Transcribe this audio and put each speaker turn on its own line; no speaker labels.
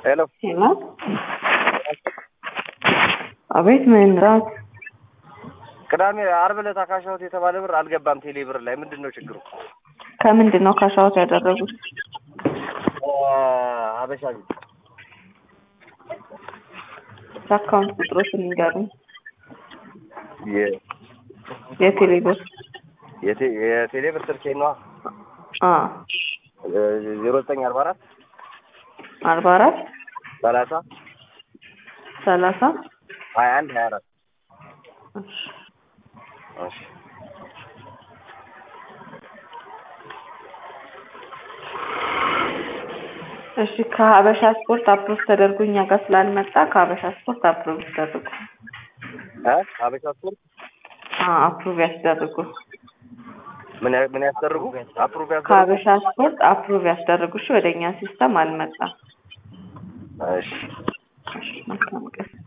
ሄሎ
ሄሎ አቤት ምንራት
ቅዳሜ አርብ ዕለት አካሻሁት የተባለ ብር አልገባም ቴሌ ብር ላይ ምንድን ነው ችግሩ?
ከምንድን ነው ካሻውት ያደረጉት?
ሀበሻ ቤት
የአካውንት ቁጥሮችን ንገሩኝ።
የ-
የቴሌ ብር
የቴ- የቴሌ ብር ስልኬ ነዋ
አ
ዜሮ ዘጠኝ አርባ አራት
አርባ አራት
ሰላሳ
ሰላሳ
ሀያ አንድ ሀያ አራት እሺ
እሺ ከሀበሻ ስፖርት አፕሮቭ ተደርጎ እኛ ጋር ስላልመጣ ከሀበሻ ስፖርት አፕሮቭ ያስደርጉ።
እ ሀበሻ ስፖርት
አ አፕሮቭ ያስደርጉ።
ምን ያ- ምን ያስደርጉ አፕሩቭ ያስደርጉ
ከሀበሻ ስፖርት አፕሮቭ ያስደርጉ። እሺ ወደ እኛ ሲስተም አልመጣም።
እሺ
እሺ መልካም ቀን